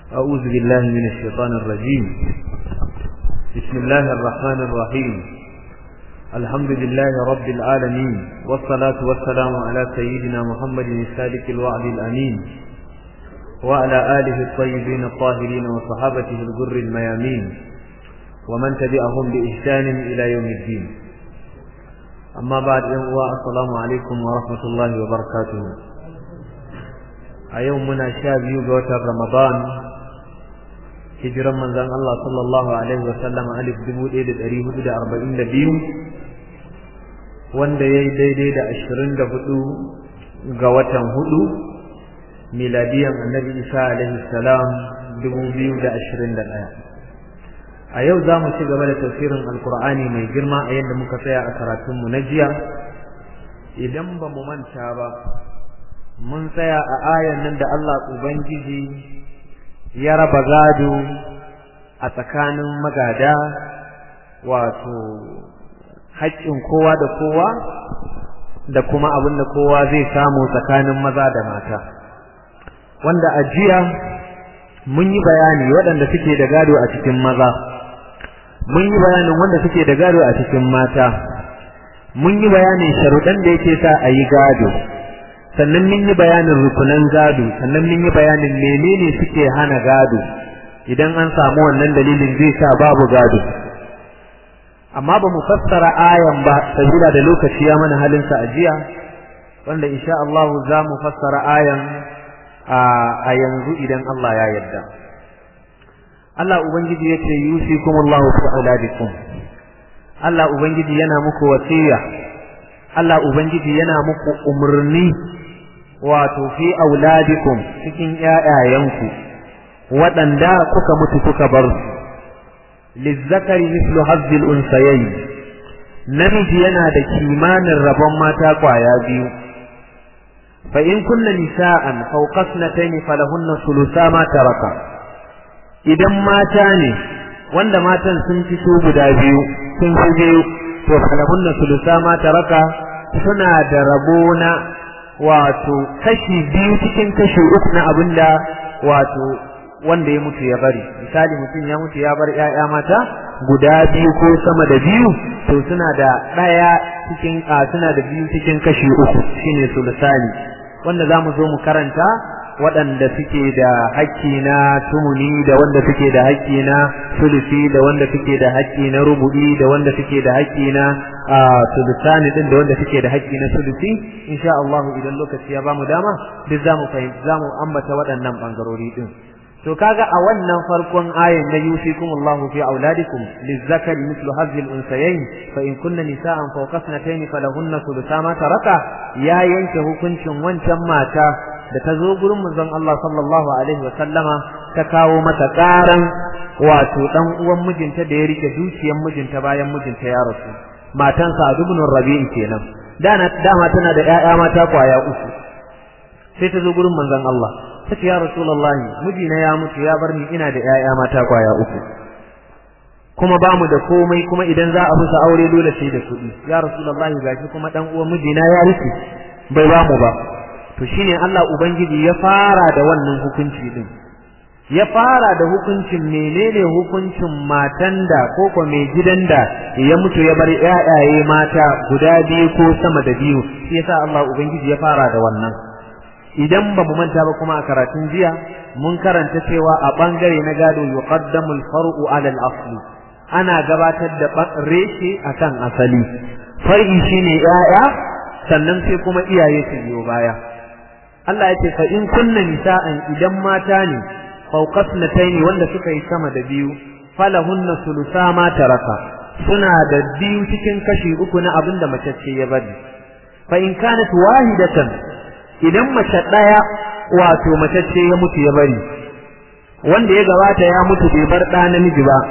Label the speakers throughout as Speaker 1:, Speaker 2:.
Speaker 1: أعوذ بالله من الشيطان الرجيم بسم الله الرحمن الرحيم الحمد لله رب العالمين والصلاة والسلام على سيدنا محمد الصادق الوعد الأمين وعلى آله الطيبين الطاهرين وصحابته الغر الميامين ومن تبعهم بإحسان إلى يوم الدين أما بعد السلام عليكم ورحمة الله وبركاته أيومنا شاب وتر رمضان hijiran manzon Allah sallallahu alaihi wa sallam alif 1442 wanda yayi daidai da 24 ga watan hudu miladiyan annabi Isa alaihi salam 2021 a yau za mu ci gaba da tafsirin alkur'ani mai girma a yadda muka tsaya a karatunmu na jiya idan ba mu manta ba mun tsaya a ayan nan da Allah ubangiji ya raba gado a tsakanin magada wato haƙƙin kowa da kowa da kuma abin da kowa zai samu tsakanin maza da mata wanda a jiya mun yi bayani waɗanda suke da gado a cikin maza mun yi bayanin wanda suke da gado a cikin mata mun yi bayanin sharuɗan da yake sa a yi gado sannan mun yi bayanin rukunan gado sannan mun yi bayanin menene suke hana gado idan an samu wannan dalilin zai sa babu gado amma ba mu fassara ayan ba sabila da lokaci ya mana halin sa ajiya wanda insha Allah za mu fassara ayan a yanzu idan Allah ya yarda Allah ubangiji yace yusikumullahu fi auladikum Allah ubangiji yana muku wasiya Allah ubangiji yana muku umurni wato fi auladikum cikin ƴaƴayenku waɗanda kuka mutu kuka bar su lizzakari mislu hazzil unsayayi namiji yana da kimanin rabon mata kwaya biyu fa in kunna nisa'an fawqa ithnatayn falahunna thulutha ma taraka idan mata ne wanda matan sun fito guda biyu sun fi biyu to falahunna thulutha ma taraka suna da rabo na wato kashi biyu cikin kashi uku na abinda wato wanda ya mutu ya bari misali mutum ya mutu ya bar ƴaƴa mata guda biyu ko sama da biyu to suna da ɗaya cikin a suna da biyu cikin kashi uku shine sulusani wanda za mu zo mu karanta waɗanda suke da hakki na tumuni da wanda suke da hakki na sulusi da wanda suke da hakki na rubu'i da wanda suke da hakki na sulusani din da wanda suke da hakki na sulusi insha Allah idan lokaci ya bamu dama duk zamu fahimci zamu ambata waɗannan bangarori din to kaga a wannan farkon ayin na yusikumullahu fi auladikum lizzakari mithlu hadhihi al-unsayayn fa in kunna nisa'an fawqa ithnatayn falahunna thulutha ma taraka ya yanke hukuncin wancan mata da ta zo gurin manzon Allah sallallahu alaihi wa sallama ta kawo mata karan wato dan uwan mijinta da ya rike dukiyar mijinta bayan mijinta ya rasu matan Sa'd ibn Rabi'i kenan dana dama tana da ƴaƴa mata kwaya uku sai ta zo gurin manzon Allah tace ya rasulullahi mijina ya mutu ya bar ni ina da ƴaƴa mata kwaya uku kuma ba mu da komai kuma idan za a musu aure dole sai da kuɗi ya rasulullahi gashi kuma dan uwan mijina ya rike bai ba mu ba to shine Allah ubangiji ya fara da wannan hukunci din ya fara da hukuncin menene hukuncin matan da ko ko mai gidan da ya mutu ya bar ƴaƴaye mata guda biyu ko sama da biyu shi yasa Allah ubangiji ya fara da wannan idan ba mu manta ba kuma a karatun jiya mun karanta cewa a bangare na gado yuqaddamu al-far'u 'ala al-asli ana gabatar da reshe akan asali far'i shine ƴaƴa sannan sai kuma iyaye su biyo baya Allah ya ce fa in kunna nisa'an idan mata ne fawqasnatayn wanda suka yi sama da biyu falahunna sulusa ma taraka suna da biyu cikin kashi uku na abin da mace ce ya bari fa in kanat wahidatan idan mace daya wato mace ce ya mutu ya bari wanda ya gabata ya mutu bai bar da namiji ba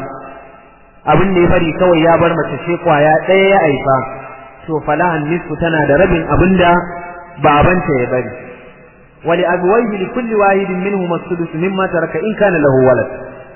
Speaker 1: abin da ya bari kawai ya bar mace ce kwaya daya ya aifa to falahan nisfu tana da rabin abinda babanta ya bari ولأبويه لكل واحد منهما السدس مما ترك إن كان له ولد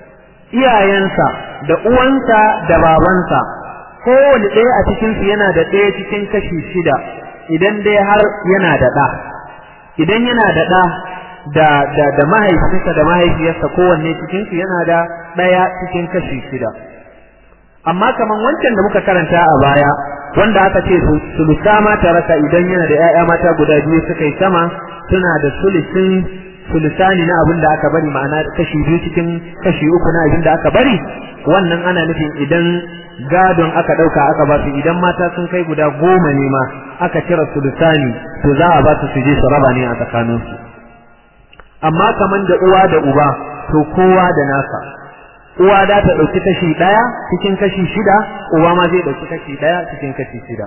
Speaker 1: iyayensa da uwansa da babansa kowane ɗaya a cikinsu yana da ɗaya cikin kashi shida idan dai har yana da ɗa idan yana da ɗa da da da mahaifinsa da mahaifiyarsa kowanne cikin su yana da daya cikin kashi shida amma kaman wancan da muka karanta a baya wanda aka ce sulusa ma taraka idan yana da ƴaƴa mata guda biyu suka yi sama suna da sulusin sulusani na abin da aka bari ma'ana kashi biyu cikin kashi uku na abin da aka bari wannan ana nufin idan gadon aka ɗauka aka ba su idan mata sun kai guda goma ne ma aka cire sulusani to za a ba su su je su raba ne a tsakaninsu amma kaman da uwa da uba to kowa da nasa uwa da ta ɗauki kashi ɗaya cikin kashi shida uba ma zai ɗauki kashi ɗaya cikin kashi shida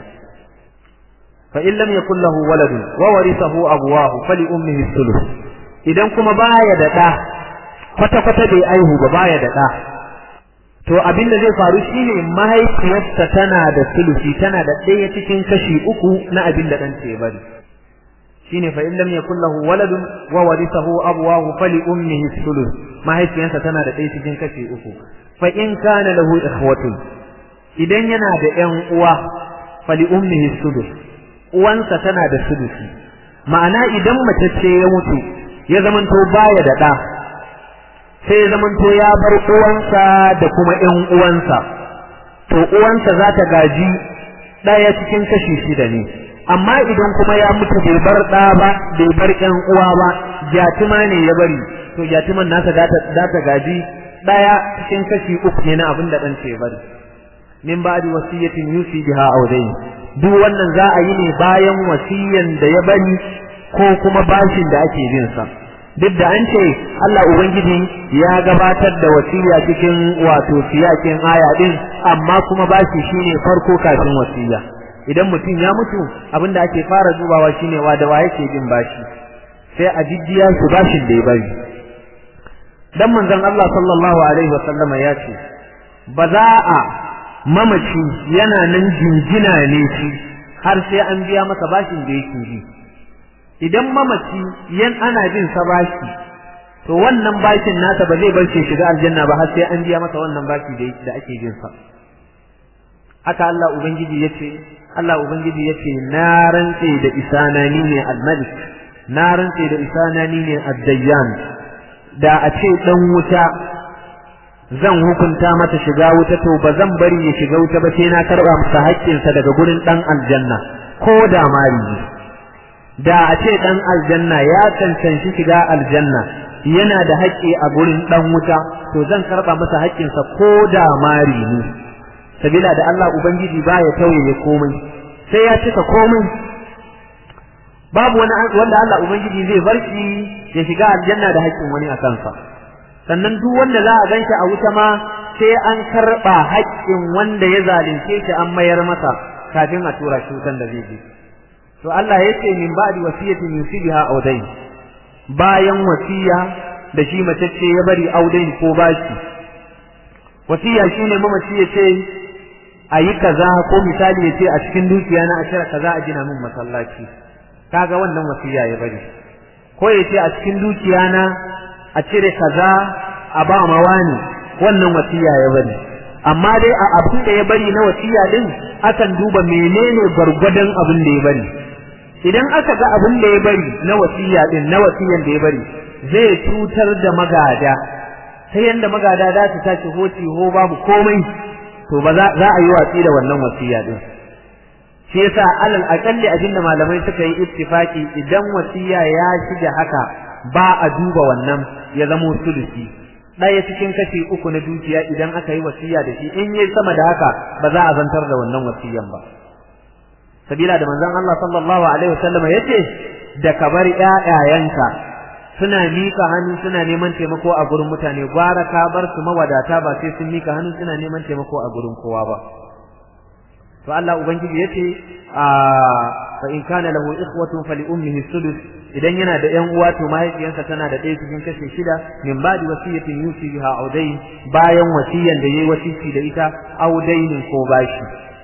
Speaker 1: fa in lam yakul lahu waladun wa warithahu abuwahu fali ummihi thuluth idan kuma baya da ɗa kwata kwata bai aihu ba baya da ɗa to abin da zai faru shine mahaifiyarsa tana da sulusi tana da ɗaya cikin kashi uku na abin da ɗanta ya bari shine fa in lam yakul lahu waladun wa warithahu abuwahu fali ummihi thuluth mahaifiyarsa tana da ɗaya cikin kashi uku fa in kana lahu ikhwatun idan yana da ƴan uwa fali ummihi sudus uwansa tana da sudusi ma'ana idan mace ce ya mutu ya zamanto baya da ɗa sai ya zamanto ya bar uwansa da kuma ƴan uwansa to uwansa za ta gaji ɗaya cikin kashi shida ne amma idan kuma ya mutu bai bar ɗa ba bai bar ƴan uwa ba jatima ne ya bari to jatiman nasa za ta gaji ɗaya cikin kashi uku ne na abin da ɗan ce ya bari min ba'di wasiyatin yusi biha awdayn duk wannan za a yi ne bayan wasiyan da ya bari ko kuma bashin da ake bin sa duk da an ce Allah ubangiji ya gabatar da wasiya cikin wato siyakin aya din amma kuma bashi shine farko kafin wasiya idan mutum ya mutu abin da ake fara dubawa shine wa da wa yake bin bashi sai a jijjiya su bashin da ya bari dan manzon Allah sallallahu alaihi wa sallama ya ce ba za a mamaci yana nan jinjina ne shi har sai an biya masa bashin da yake bi idan mamaci yan ana bin sa bashi to wannan bashin nasa ba zai bar shi shiga aljanna ba har sai an biya masa wannan bashi da da ake bin sa haka Allah ubangiji yace Allah ubangiji yace na rantse da isanani ne al-malik na rantse da isanani ne ad-dayyan da a ce dan wuta zan hukunta mata shiga wuta to ba zan bari ya shiga wuta ba sai na karba masa haƙƙinsa daga gurin dan aljanna ko da mari da a ce dan aljanna ya cancanci shiga aljanna yana da haƙƙi a gurin dan wuta to zan karba masa haƙƙinsa ko da mari ne sabila da Allah ubangiji baya tauye komai sai ya cika komai babu wani wanda Allah ubangiji zai bar shi ya shiga aljanna da haƙƙin wani a kansa sannan duk wanda za a ganshi a wuta ma sai an karɓa haƙƙin wanda ya zalunce shi an mayar masa kafin a tura shi wutan da zai je to Allah ya ce min ba'di wasiyatin yusibiha audain bayan wasiya da shi matacce ya bari audain ko bashi wasiya shine mamaci ya ce a yi kaza ko misali ya ce a cikin dukiya na a cire kaza a gina min masallaci kaga wannan wasiya ya bari ko ya ce a cikin dukiya na a cire kaza a ba ma wani wannan wasiya ya bari amma dai a abin da ya bari na wasiya din akan duba menene gwargwadon abin da ya bari idan aka ga abin da ya bari na wasiya din na wasiyan da ya bari zai cutar da magada ta yanda magada za su tashi hoci ho babu komai to ba za a yi watsi da wannan wasiya din shi yasa alal aqalli abinda malamai suka yi ittifaki idan wasiya ya shiga haka ba a duba wannan ya zamo sulusi ɗaya cikin kashi uku na dukiya idan aka yi wasiya da shi in yi sama da haka ba za a zantar da wannan wasiyan ba sabila da manzon Allah sallallahu alaihi wasallam yace da ka bar ƴaƴayenka suna mika hannu suna neman taimako a gurin mutane gwara ka bar su mawadata ba sai sun mika hannu suna neman taimako a gurin kowa ba to Allah ubangiji yace a fa in kana lahu ikhwatun fali ummihi sudus idan yana da ƴan uwa to mahaifiyarsa tana da ɗaya cikin kashe shida min ba'di wasiyatin yusi biha audain bayan wasiyan da yayi wasiki da ita audainin ko bashi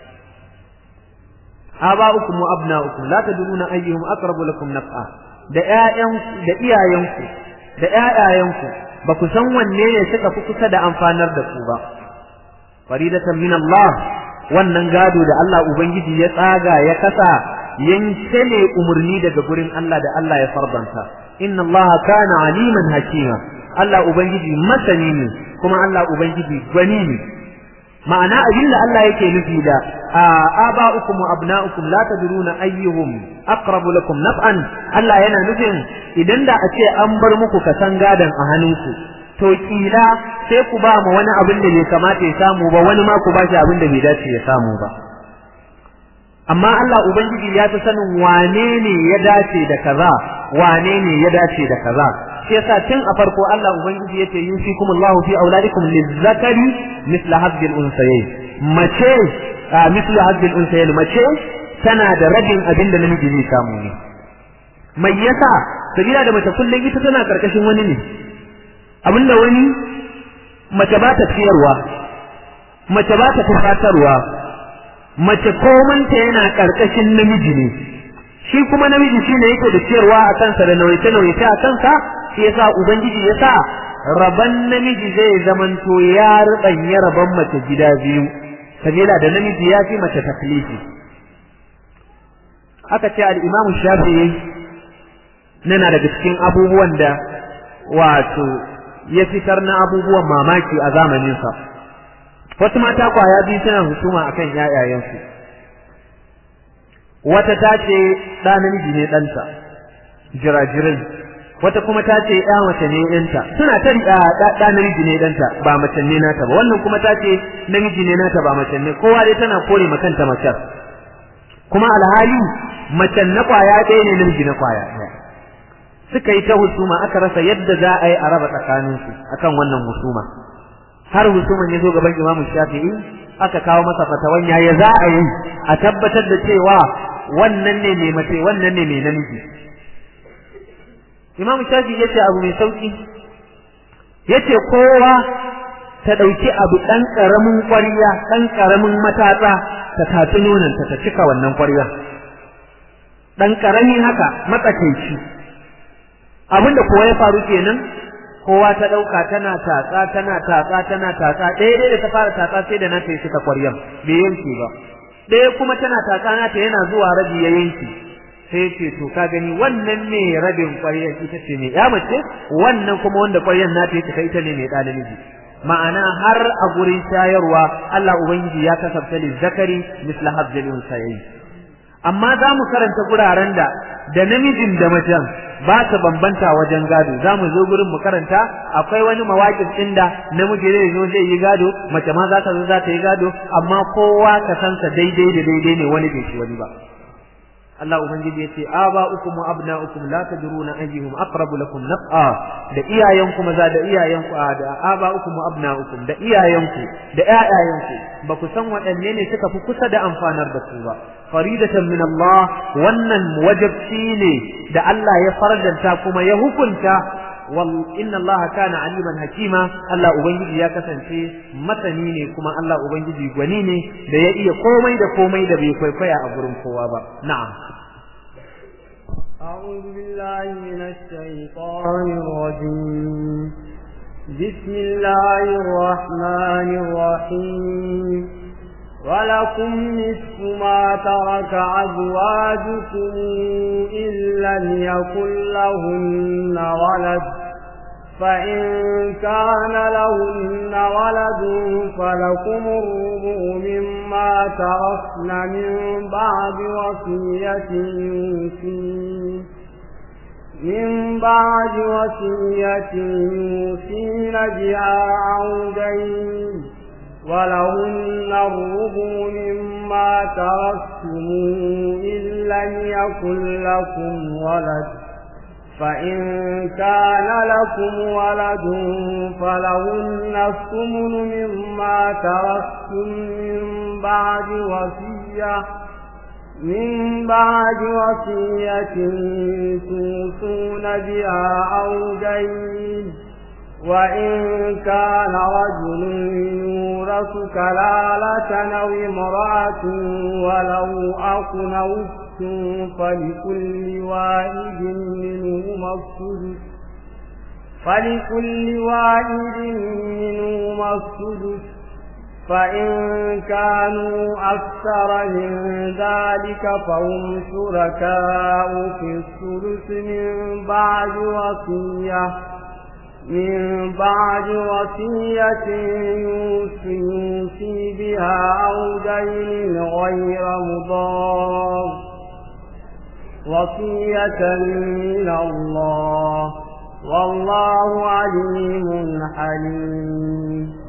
Speaker 1: aba'ukum wa abna'ukum la tadruna ayyuhum aqrabu lakum naf'a da ƴaƴan da iyayenku da ƴaƴayenku ba ku san wanne ne suka fi kusa da amfanar da ku ba faridatan min Allah wannan gado da Allah ubangiji ya tsaga ya kasa yanke ne umarni daga gurin Allah da Allah ya fardanta inna Allah kana aliman hakima Allah ubangiji masani ne kuma Allah ubangiji gwani ne ma'ana abin da Allah yake nufi da aba'ukum wa abna'ukum la tadruna ayyuhum aqrabu lakum naf'an Allah yana nufin idan da a ce an bar muku kasan gadan a hannunku to kila sai ku ba mu wani abin da bai kamata ya samu ba wani ma ku ba shi abin da bai dace ya samu ba amma Allah ubangiji ya fi sanin wane ne ya dace da kaza wane ne ya dace da kaza shi yasa tun a farko Allah ubangiji yace yusikumullahu fi auladikum lizzakari misla hadhil unsayayn mace misla hadhil unsayayn mace tana da rabin abin da namiji zai samu ne mai yasa sabila da mace kullum ita tana karkashin wani ne abinda wani mace ba ta ciyarwa mace ba ta tufatarwa mace komanta yana karkashin namiji ne shi kuma namiji shine yake da ciyarwa a kansa da nauyace nauyace a kansa shi yasa ubangiji yasa raban namiji zai zamanto ya rubanya raban mace gida biyu sabila da namiji ya fi mace taklifi aka ce al-Imam Shafi'i nana daga cikin abubuwan da wato ya fitar na abubuwan mamaki a zamaninsa wasu mata kwaya biyu suna husuma akan ƴaƴayensu wata ta ce ɗa namiji ne ɗanta jirajirin wata kuma ta ce ɗa mace ne ɗanta suna ta ɗa namiji ne ɗanta ba mace ne nata ba wannan kuma ta ce namiji ne nata ba mace ne kowa dai tana kore ma kanta macen kuma alhali macen na kwaya ɗaya ne namiji na kwaya ɗaya suka yi ta husuma aka rasa yadda za a yi a raba tsakaninsu akan wannan husuma har husuman ya zo gaban Imam Shafi'i aka kawo masa fatawan yaya za a yi a tabbatar da cewa wannan ne mai mace wannan ne mai namiji Imam Shafi'i yace abu mai sauki yace kowa ta dauki abu dan karamin ƙwarya dan karamin matatsa ta tafi nonanta ta cika wannan ƙwarya dan karami haka matsakaici abinda kowa ya faru kenan kowa ta ɗauka tana tatsa tana tatsa tana tatsa ɗaya ɗaya da ta fara tatsa sai da nata ya cika ƙwaryan bai yanke ba ɗaya kuma tana tatsa nata yana zuwa rabi ya yanke sai ce to ka gani wannan ne rabin ƙwaryan ita ce mai ya mace wannan kuma wanda ƙwaryan nata ya cika ita ne mai ɗa namiji ma'ana har a gurin shayarwa Allah ubangiji ya kasafta li zakari misla habdil unsayayi amma za mu karanta guraren da da namijin da macen ba ta bambanta wajen gado za mu zo gurin mu karanta akwai wani mawaƙin inda namiji zai zo zai yi gado mace ma za ta zo za ta yi gado amma kowa ka sansa daidai da daidai ne wani bai shi wani ba Allah ubangiji ya ce aba'ukum wa abna'ukum la tadruna ayyuhum aqrabu lakum naf'a da iyayenku maza da iyayenku da aba'ukum wa abna'ukum da iyayenku da ƴaƴayenku ba ku san waɗanne ne suka fi kusa da amfanar da su ba faridatan min Allah wannan wajibci ne da Allah ya faradanta kuma ya hukunta wal inna Allah kana aliman hakima Allah ubangiji ya kasance masani ne kuma Allah ubangiji gwani ne da ya iya komai da komai da bai kwaikwaya a gurin kowa ba na'am
Speaker 2: أعوذ بالله من الشيطان الرجيم بسم الله الرحمن الرحيم ولكم نصف ما ترك أزواجكم إن لم يكن لهن ولد فإن كان لهن ولد فلكم الربع مما تركن من بعد وصية يوصين من بعد وصية يوصين بها أو دين ولهن الربع مما تركتم إن لم يكن لكم ولد فإن كان لكم ولد فلهن الثمن مما تركتم من بعد وصية من بعد وصية توصون بها أو دين وإن كان رجل يورث كلالة أو امرأة ولو أخ أو فلكل واحد منهما السدس فلكل واحد منهما السدس فإن كانوا أكثر من ذلك فهم شركاء في الثلث من بعد وصية من بعد وصية يوصي بها أو دين غير مضار وصية من الله والله عليم حليم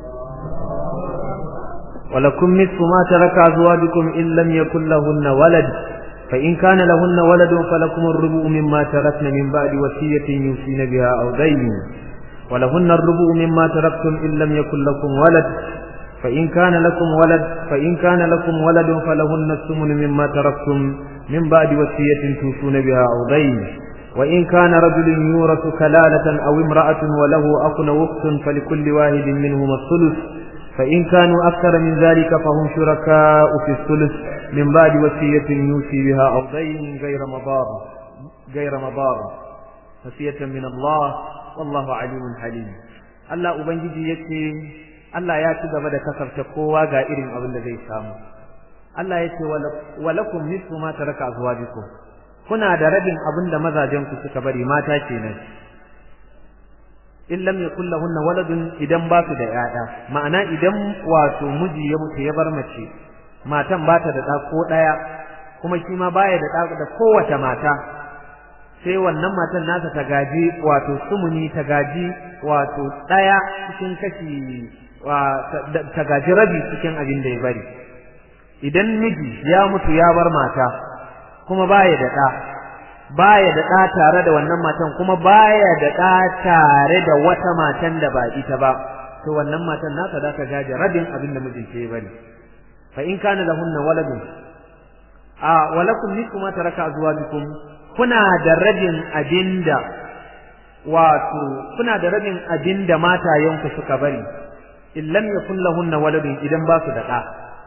Speaker 1: ولكم نصف ما ترك أزواجكم إن لم يكن لهن ولد فإن كان لهن ولد فلكم الربع مما تركن من بعد وصية يوصين بها أو دين ولهن الربع مما تركتم إن لم يكن لكم ولد فإن كان لكم ولد فإن كان لكم ولد فلهن الثمن مما تركتم من بعد وصية توصون بها أو دين وإن كان رجل يورث كلالة أو امرأة وله أخ أو أخت فلكل واحد منهما الثلث فإن كانوا أكثر من ذلك فهم شركاء في الثلث من بعد وصية يوصي بها أو دين غير مضار غير مضار وصية من الله والله عليم حليم Allah Ubangiji yake Allah ya ci gaba da kasarta kowa ga irin abin da zai samu Allah ya ce walakum nisfu ma taraka azwajikum kuna da rabin abin da mazajen ku suka bari mata kenan in lam yakul lahunna waladun idan ba su da yaya ma'ana idan wato miji ya mutu ya bar mace matan ba ta da ɗa ko ɗaya kuma shi ma baya da ɗa da kowace mata sai wannan matan nasa ta gaji wato sumuni ta gaji wato ɗaya cikin kashi ta gaji rabi cikin abin da ya bari idan miji ya mutu ya bar mata kuma baya da ɗa baya da ɗa tare da wannan matan kuma baya da ɗa tare da wata matan da ba ita ba to wannan matan nasa za ta gaji rabin abin da mijin ke bari fa in kana lahunna waladun a walakum nisfu ma taraka azwajukum kuna da rabin abinda wato kuna da rabin abinda matayenku suka bari in lam yakun lahunna waladun idan ba su da ɗa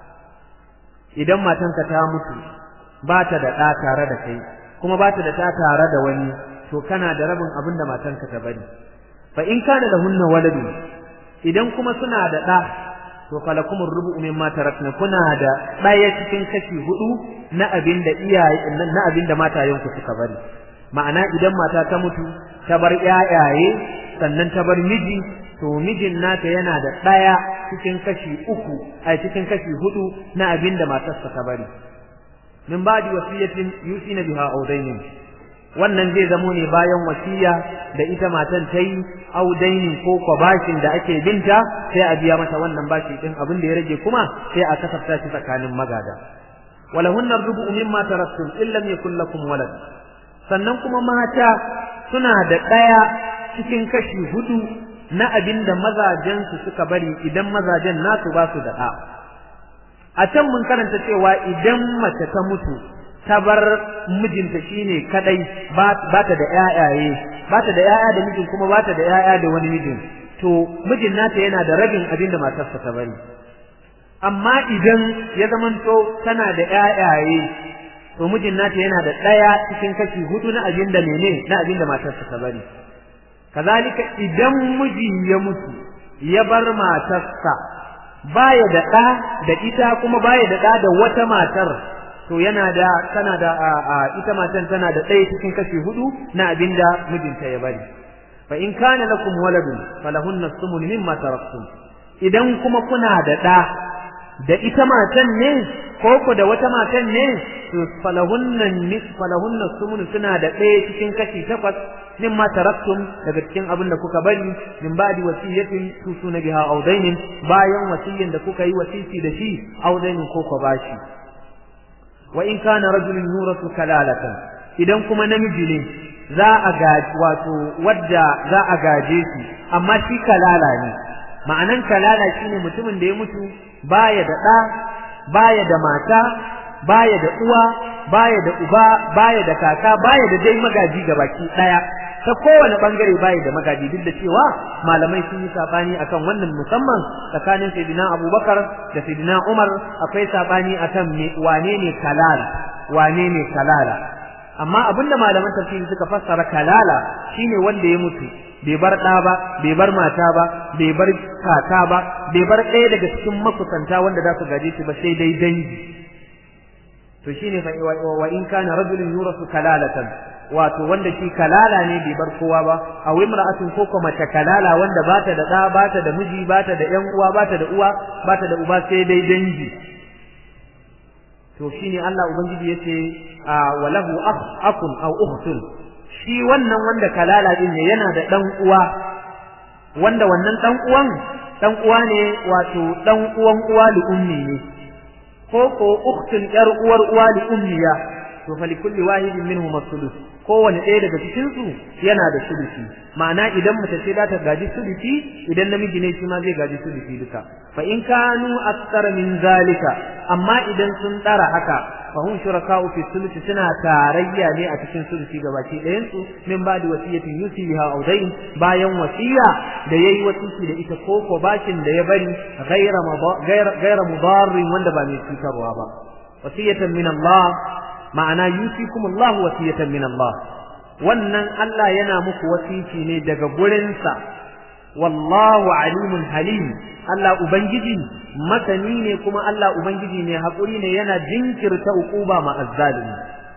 Speaker 1: idan matanka ta mutu ba ta da ɗa tare da kai kuma ba ta da ta tare da wani to kana da rabin abinda matanka ta bari fa in kana lahunna waladun idan kuma suna da ɗa to falakum rubu'u mimma tarakna kuna da ɗaya cikin kashi hudu na abin da iyaye na abin da matayenku suka bari ma'ana idan mata ta mutu ta bar ƴaƴaye sannan ta bar miji to mijin nata yana da ɗaya cikin kashi uku a cikin kashi hudu na abin da matarsa ta bari min ba'di wasiyatin yusina biha audainin wannan zai zamo ne bayan wasiya da ita matan ta yi audainin ko kwa bashin da ake binta sai a biya mata wannan bashi din abin da ya rage kuma sai a kasafta shi tsakanin magada walahunna rubu'u mimma taraktum in lam yakul lakum walad sannan kuma mata suna da ɗaya cikin kashi hudu na abin da mazajen su suka bari idan mazajen nasu ba su da ɗa a can mun karanta cewa idan mace ta mutu ta bar mijinta shine kadai ba ta da ƴaƴaye ba ta da ƴaƴa da mijin kuma ba ta da ƴaƴa da wani mijin to mijin nata yana da rabin abin da matarsa ta bari amma idan ya zamanto tana da ƴaƴaye to mijin nata yana da ɗaya cikin kashi hudu na abin da mene na abin da matarsa ta bari kazalika idan miji ya mutu ya bar matarsa baya da ɗa da ita kuma baya da ɗa da wata matar to yana da tana da ita matan tana da ɗaya cikin kashi hudu na abinda mijinta ya bari fa in kana lakum waladun falahunna sumun mimma taraktum idan kuma kuna da ɗa da ita matan ne ko ku da wata matan ne to falahunna nis falahunna sumun suna da ɗaya cikin kashi takwas mimma taraktum daga cikin abin da kuka bari min ba'di wasiyatin tusuna biha aw dainin bayan wasiyin da kuka yi wasisi da shi aw dainin ko ko bashi wa in kana rajulun yurasu kalalatan idan kuma namiji ne za a gaji wato wadda za a gaje shi amma shi kalala ne ma'anan kalala shine mutumin da ya mutu baya da ɗa baya da mata baya da uwa baya da uba baya da kaka baya da dai magaji baki ɗaya ta kowane bangare baya da magaji duk da cewa malamai sun yi sabani akan wannan musamman tsakanin sayyidina abubakar da sayyidina umar akwai sabani akan wane ne kalal wane ne kalala amma abinda malaman tafsiri suka fassara kalala shine wanda ya mutu bai bar ɗa ba bai bar mata ba bai bar kaka ba bai bar ɗaya daga cikin makusanta wanda za su gaje shi ba sai dai dangi to shine fa wa in kana rajulun yurasu kalalatan wato wanda shi kalala ne bai bar kowa ba a imra'atun ko kuma mace kalala wanda bata da ɗa bata da miji bata da ƴan uwa bata da uwa bata da uba sai dai dangi to shine Allah ubangiji yace walahu akun aw ukhtun shi wannan wanda kalala din ne yana da dan uwa wanda wannan dan uwan dan uwa ne wato dan uwan uwa li ummi ne ko ko ukhtun yar uwar uwa li ummiya to fa likulli wahidin minhum as-sulus kowane ɗaya daga cikin su yana da sulusi ma'ana idan mace ce za ta gaji sulusi idan namiji ne shi ma zai gaji sulusi duka fa in kanu aktsara min zalika amma idan sun tsara haka fa hum shuraka'u fi sulusi suna tarayya ne a cikin sulusi gabaki ɗayan su min ba'di wasiyatin yusi biha aw dayn bayan wasiya da yayi wasiki da ita ko ko bashin da ya bari ghaira ghaira mudarrin wanda ba mai cutarwa ba wasiyatan min Allah ma'ana yusikum Allah wasiyatan min Allah wannan Allah yana muku wasici ne daga gurinsa wallahu alimun halim Allah ubangiji masani ne kuma Allah ubangiji ne hakuri ne yana jinkirta ukuba ma azzalimi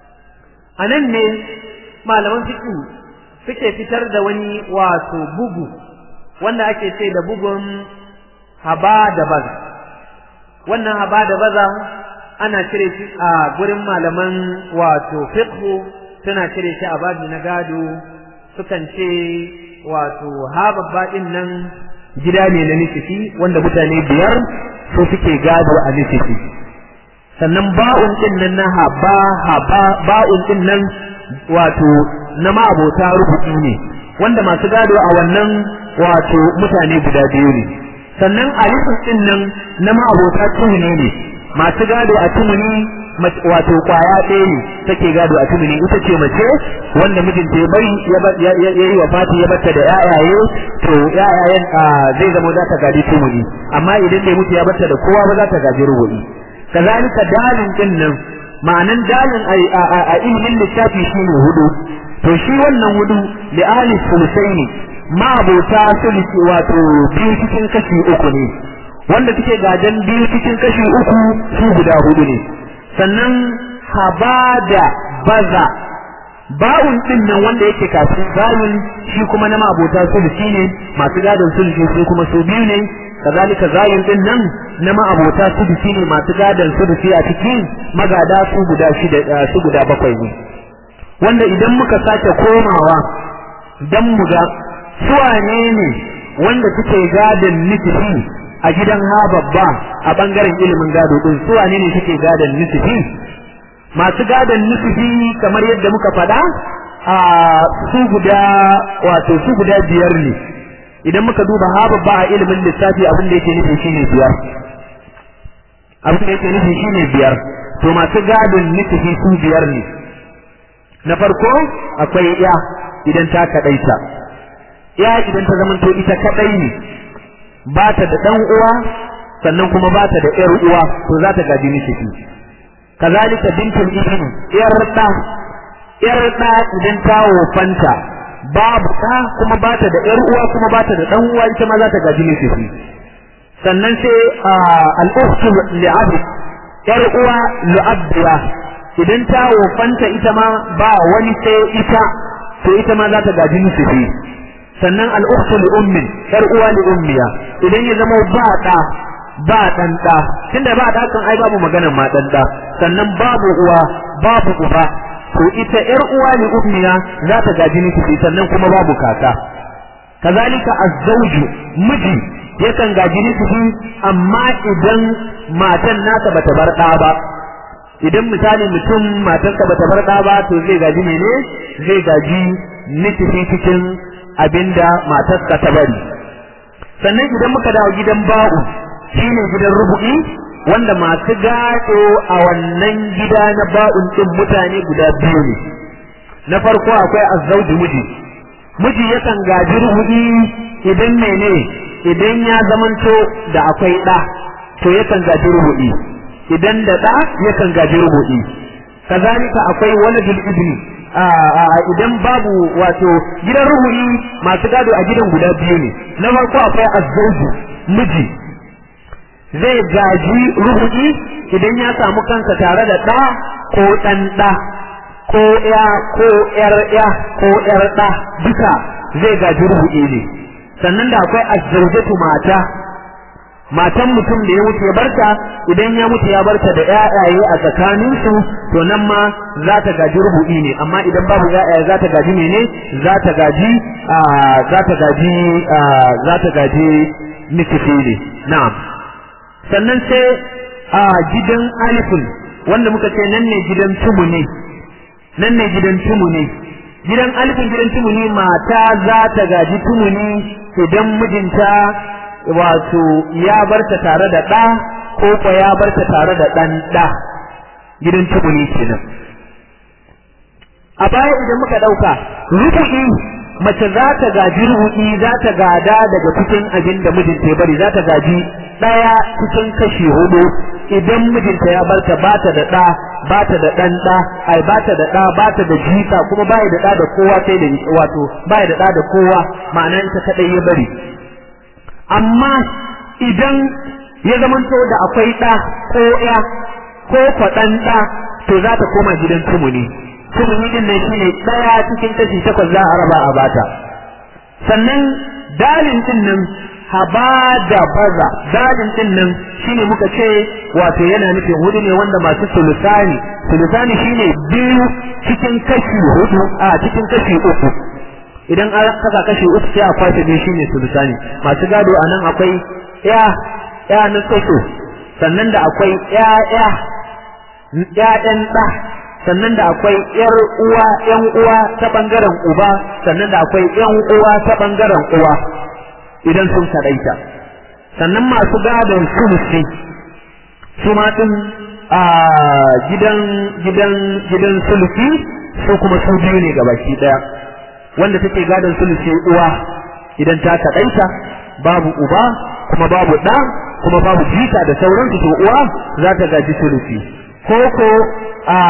Speaker 1: anan ne malaman fiqh suke fitar da wani wato bugu wanda ake ce da bugun haba da baza wannan haba da baza ana cire shi a gurin malaman wato fiqh suna cire shi a babi na gado sukan ce wato ha babba din nan gida ne na nisfi wanda mutane biyar su suke gado a nisfi sannan ba'un din nan na haba haba ba'un din nan wato na ma'abota rubuci ne wanda masu gado a wannan wato mutane guda biyu ne sannan alifin din nan na ma'abota tuhune ne masu gado a tumuni wato kwaya ɗaya ne take gado a tumuni ita ce mace wanda mijinta ya bari ya yi wa fati ya batta da yayaye to yayayen zai zama za ta gadi tumuni amma idan bai mutu ya batta da kowa ba za ta gaji rubu'i kazalika dalin din nan ma'anan dalin a ilimin lissafi shine hudu to shi wannan hudu li ahli sulusaini ma abota sulusi wato biyu cikin kashi uku ne wanda suke gajen biyu cikin kashi uku su guda hudu ne sannan habada baza ba'un din nan wanda yake kafin zalun shi kuma na mabota sulusi ne masu gadon sulusi su kuma su biyu ne kazalika zayun din nan na ma'abota sulusi ne masu gadon sulusi a cikin magada su guda shida su guda bakwai ne wanda idan muka sake komawa dan mu ga su wane ne wanda suke gadon nisfi a gidan ha babba a bangaren ilimin gado din su wane ne suke gadon nisfi masu gadon nisfi kamar yadda muka faɗa a su guda wato su guda biyar ne idan muka duba ha babba a ilimin lissafi abin da yake nufi shine biyar abin da yake nufi shine biyar to masu gadon nisfi su biyar ne na farko akwai ya idan ta kadaita ya idan ta zamanto ita kadai ne ba ta da dan uwa sannan kuma ba ta da ƴar uwa to za ta gaji miki kazalika bintul ibn ƴar da ƴar da idan ta wofanta babu ta kuma ba ta da ƴar uwa kuma ba ta da dan uwa ita ma za ta gaji miki sannan sai al-ukhtu li'ab ƴar uwa li'abdiya idan ta wofanta ita ma ba wani sai ita to ita ma za ta gaji miki sannan al'ukhtu li ummin yar uwa li ummiya idan ya zama ba da ba dan da tunda ba da kan ai babu maganar ma dan da sannan babu uwa babu uba to ita yar uwa li ummiya za ta gaji miki sannan kuma babu kaka kazalika az-zawju miji yakan gaji miki amma idan matan nasa bata bar da ba idan misali mutum matarsa bata bar da ba to zai gaji mene zai gaji miki cikin abinda matarsa ta bari sannan idan muka dawo gidan ba'u shine gidan rubu'i wanda masu gado a wannan gida na ba'un din mutane guda biyu ne na farko akwai azzauji miji miji yakan gaji rubu'i idan mene idan ya zamanto da akwai ɗa to yakan gaji rubu'i idan da ɗa yakan gaji rubu'i kazalika akwai waladul ibni idan babu wato gidan ruhu'i masu gado a gidan guda biyu ne na farko akwai azzauju miji zai gaji ruhu'i idan ya samu kansa tare da ɗa ko ɗan ɗa ko ya ko ƴar ya ko ƴar ɗa duka zai gaji ruhu'i ne sannan da akwai azzaujatu mata matan mutum da ya mutu ya barta idan ya mutu ya barta da ƴaƴaye a tsakaninsu to nan ma za ta gaji rubu'i ne amma idan babu ƴaƴaye za ta gaji mene za ta gaji za ta gaji za ta gaji nisfi ne na'am sannan sai a gidan alifin wanda muka ce nan ne gidan tumuni nan ne gidan tumuni gidan alifin gidan tumuni mata za ta gaji tumuni idan mijinta wato ya barta tare da ɗa ko ko ya barta tare da ɗan ɗa gidan tubuni kenan a baya idan muka ɗauka rubu'i mace za ta gaji rubu'i za ta gada daga cikin abin da mijinta ya bari za ta gaji ɗaya cikin kashi hudu idan mijinta ya barta ba ta da ɗa ba ta da ɗan ɗa ai ba ta da ɗa ba ta da jika kuma ba da ɗa da kowa sai da wato ba da ɗa da kowa ma'ana ita kaɗai ya bari amma idan ya zamanto da akwai ɗa ko ya ko kwaɗan ɗa to za ta koma gidan tumuni tumuni din nan shine ɗaya cikin kashi takwas za a raba a bata sannan dalin din nan haba da baza dalin din nan shine muka ce wato yana nufin hudu ne wanda masu sulusani sulusani shine biyu cikin kashi hudu a cikin kashi uku idan an kasa kashi uku sai a kwace biyu shine sulusani masu gado a nan akwai ya ya na tsotso sannan da akwai ya ya ƴaƴan ɗa sannan da akwai ƴar uwa ƴan uwa ta bangaren uba sannan da akwai ƴan uwa ta bangaren uwa idan sun kadaita sannan masu gadon sulusi su ma din a gidan gidan gidan sulusi su kuma su biyu ne gabaki daya wanda take gadon sulusi uwa idan ta kadaita babu uba kuma babu ɗa kuma babu jika da sauransu to uwa za ta gaji sulusi koko a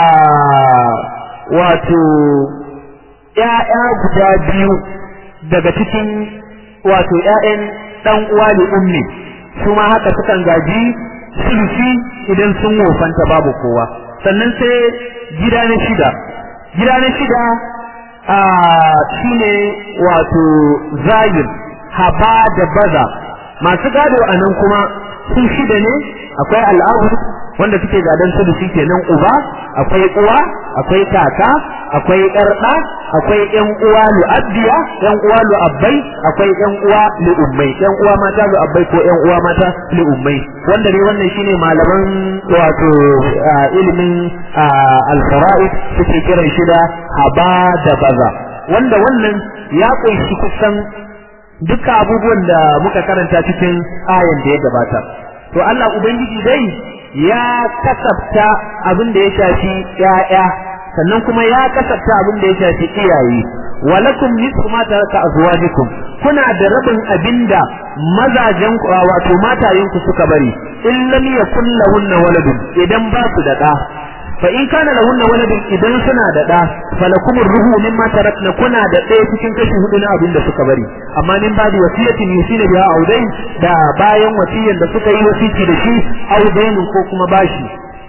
Speaker 1: wato ‘ya'ya guda biyu daga cikin wato ‘ya'yan ɗan uwa da ummi su ma haka sukan gaji sulusi idan sun wofanta babu kowa sannan sai gida na shida gida na shida a shine wato zahir haba da baza masu gado a nan kuma sun shida ne akwai al'ahu wanda suke gadon su da shi kenan uba akwai uwa akwai kaka akwai ƴarɗa akwai ƴan uwa lu'abbiya ƴan uwa lu'abbai akwai ƴan uwa lu'ummai ƴan uwa mata lu'abbai ko ƴan uwa mata lu'ummai wanda ne wannan shine malaman wato ilimin al-fara'id suke kiran shi da haba da baza wanda wannan ya kunshi kusan duka abubuwan da muka karanta cikin ayan da ya gabata to Allah ubangiji dai ya kasafta abin da ya shafi ƴaƴa sannan kuma ya kasafta abin da ya shafi iyaye walakum nisfu ma taraka azwajukum kuna da rabin abinda mazajen ku wato matayen ku suka bari in lam yakul lahunna waladun idan ba su da da fa in kana lahunna waladun idan suna da da falakum ruhu mimma tarakna kuna da ɗaya cikin kashi hudu na abin da suka bari amma min ba da wasiyatin yusina biha audain da bayan wasiyan da suka yi wasiki da shi audainin ko kuma bashi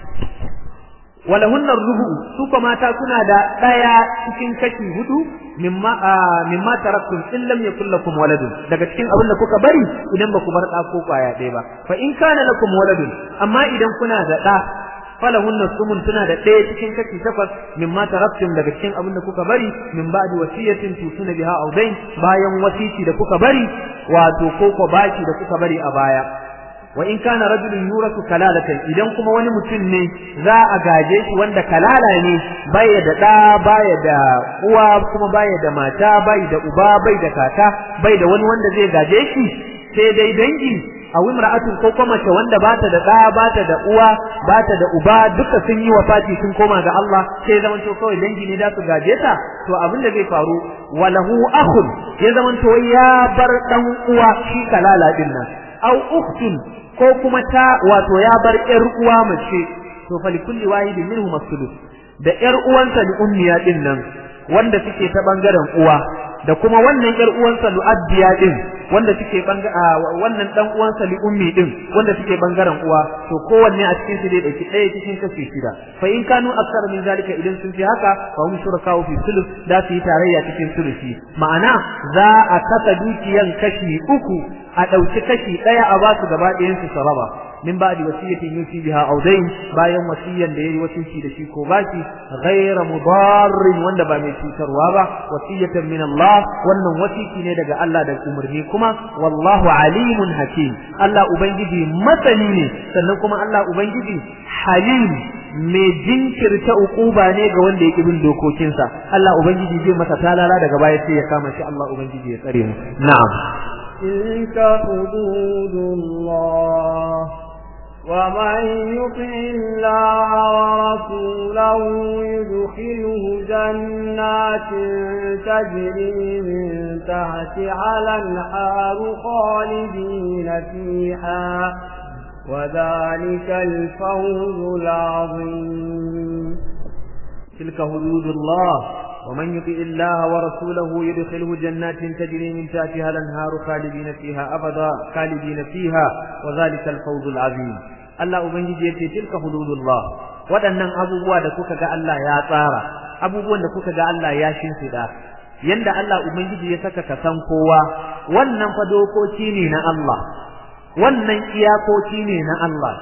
Speaker 1: walahunna ruhu su kuma mata suna da ɗaya cikin kashi hudu mimma mimma taraktum in lam yakul lakum waladun daga cikin abin da kuka bari idan ba ku bar ɗa ko kwaya ɗaya ba fa in kana lakum waladun amma idan kuna da ɗa falahunna sumun tuna da ɗaya cikin kashi takwas mimma taraktum daga cikin abin da kuka bari min ba'di wasiyatin tusuna biha aw dain bayan wasiti da kuka bari wato ko ko baki da kuka bari a baya wa in kana rajulun yurasu kalalatan idan kuma wani mutum ne za a gaje shi wanda kalala ne baya da ɗa baya da uwa kuma baya da mata bai da uba bai da kaka bai da wani wanda zai gaje shi sai dai dangi a wimra'atun ko kuma mace wanda bata da ɗa bata da uwa bata da uba duka sun yi wafati sun koma ga Allah sai zaman to kawai dangi ne da su gaje ta to abin da zai faru walahu akhun ya zaman to ya bar dan uwa shi kalala din nan aw ukhtun ko kuma ta wato ya bar ƴar uwa mace to fa likulli wahidin minhum as da ƴar uwansa li'ummiya din nan wanda suke ta bangaren uwa da kuma wannan ƴar uwansa lu'abbiya din wanda suke wannan dan uwansa li'ummi din wanda suke bangaren uwa to kowanne a cikin su dai dauki ɗaya cikin kashi shida fa in kanu aksar min zalika idan sun fi haka fa hum shuraka'u fi sulus da su yi tarayya cikin sulusi ma'ana za a kasa dukiyan kashi uku a ɗauki kashi ɗaya a basu gaba ɗayan su saraba min ba'di wasiyatin yusi biha aw dayn bayan wasiyan da yayi wasiyyi da shi ko baki ghayra mudarrin wanda ba mai cutarwa ba wasiyatan min Allah wannan wasiki ne daga Allah da umarni kuma wallahu alimun hakim Allah ubangiji masani ne sannan kuma Allah ubangiji halim mai jinkirta ukuba ne ga wanda ya bin dokokinsa Allah ubangiji zai masa talala daga baya sai ya kama shi Allah ubangiji ya tsare mu na'am
Speaker 2: تلك حدود الله ومن يطع الله ورسوله يدخله جنات تجري من تحتها الانهار خالدين فيها وذلك الفوز العظيم
Speaker 1: تلك حدود الله ومن يطع الله ورسوله يدخله جنات تجري من تحتها الانهار خالدين فيها ابدا خالدين فيها وذلك الفوز العظيم Allah ubangiji yace tilka hududullah waɗannan abubuwa da kuka ga Allah ya tsara abubuwan da kuka ga Allah ya shimfida yanda Allah ubangiji ya saka ka san kowa wannan fa dokoki ne na Allah wannan iyakoki ne na Allah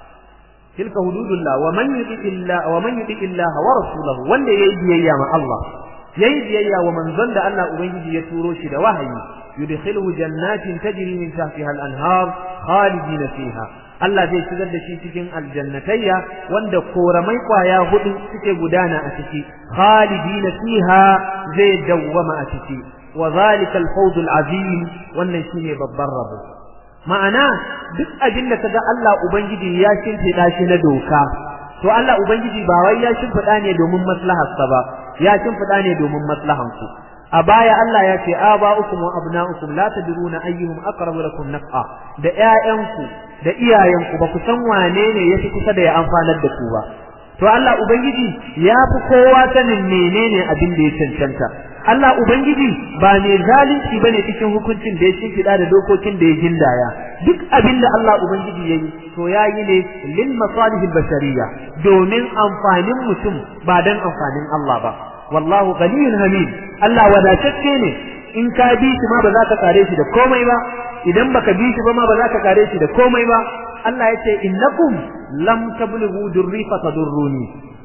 Speaker 1: tilka hududullah wa man yuti illa wa man yuti illah wa rasulahu wanda yayi biyayya ma Allah yayi biyayya wa manzon da Allah ubangiji ya turo shi da wahayi yudkhiluhu jannatin tajri min tahtiha al-anhar khalidin fiha Allah zai shigar da shi cikin aljannatayya wanda koramai kwaya hudu suke gudana a ciki khalidin fiha zai dawwama a ciki wa zalika al-fawz al-azim wannan shine babban rabo ma'ana duk abin da kaga Allah ubangiji ya shimfiɗa shi na doka to Allah ubangiji ba wai ya shimfiɗa ne domin maslaharsa ba ya shimfiɗa ne domin maslahanku a baya Allah ya ce aba'ukum wa abna'ukum la tadruna ayyuhum aqrabu lakum naf'a da ƴaƴanku da iyayenku ba ku san wane ne yafi kusa da ya amfanar da ku ba to Allah ubangiji ya fi kowa sanin menene abin da ya cancanta Allah ubangiji ba mai zalunci bane cikin hukuncin da ya shimfiɗa da dokokin da ya gindaya duk abin da Allah ubangiji ya yi to ya yi ne lil masalihil bashariyya domin amfanin mutum ba dan amfanin Allah ba wallahu ghaniyyun hamid Allah wadatacce ne in ka bi shi ma ba za ka kare shi da komai ba idan baka bi shi ba ma ba za ka kare shi da komai ba Allah ya ce innakum lam tablughu durri fatadurruni